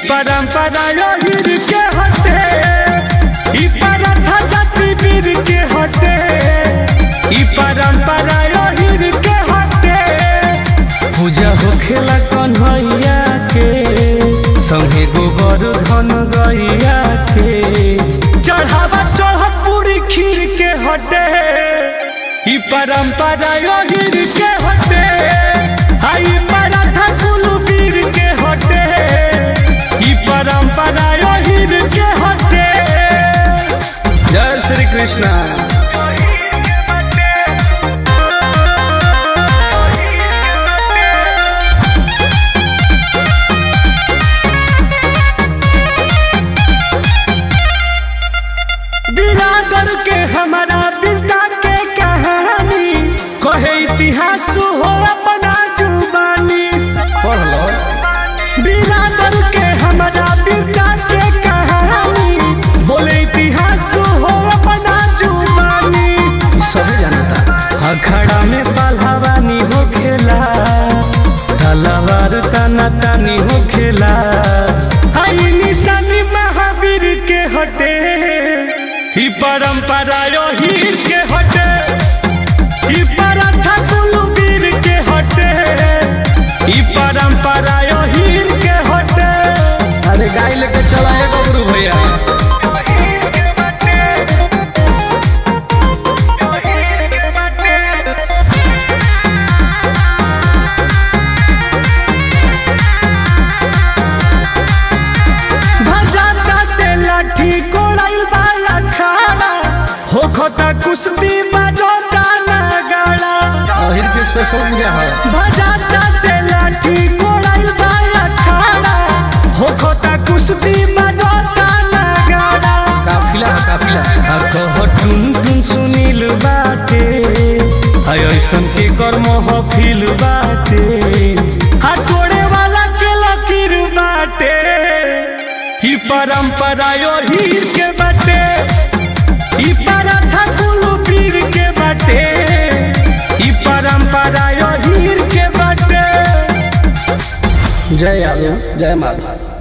परंपरा हीर के हटे ई परंपरा जाति वीर के हटे ई परंपरा हीर के हटे पूजा होखेला कन्हैया के संगे गोबर धन गैया के चढ़ावा चढ़त पूरी खीर के हटे ई परंपरा हीर के हटे आई पराठा कुलू वीर के हटे ई परंपरा हीर के हटे जय श्री कृष्णा बिरादर के हमारा बिरदा के कहानी कहे इतिहास हो अपना जुबानी पढ़ लो बिरादर के हमारा बिरदा के कहानी बोले इतिहास हो अपना जुबानी सभी जानता अखड़ा में पहलवानी हो खेला तलवार तना तानी हो खेला आई निशानी महावीर के हटे ही परंपरा हीर के हटे ही पराठा कुलू वीर के हटे ही परंपरा हीर के हटे अरे गाय लेके चला है बबरू भैया भजाता ते लाठी कोड़ाइल वाला खाना हो खोता कुश्ती बजोता नगाड़ा अहिर के स्पेशल पूजा है भजाता ते लाठी कोड़ाइल वाला खाना हो खोता कुश्ती बजोता नगाड़ा काफिला है काफिला आ कह टुन टुन सुनील बाटे हाय ऐसन के कर्म हफिल बाटे आ तोड़े वाला के लकीर बाटे ही परंपरा हीर के बाटे ही पराठा कुलू पीर के बाटे ही परंपरा हीर के बाटे जय यादव जय माधव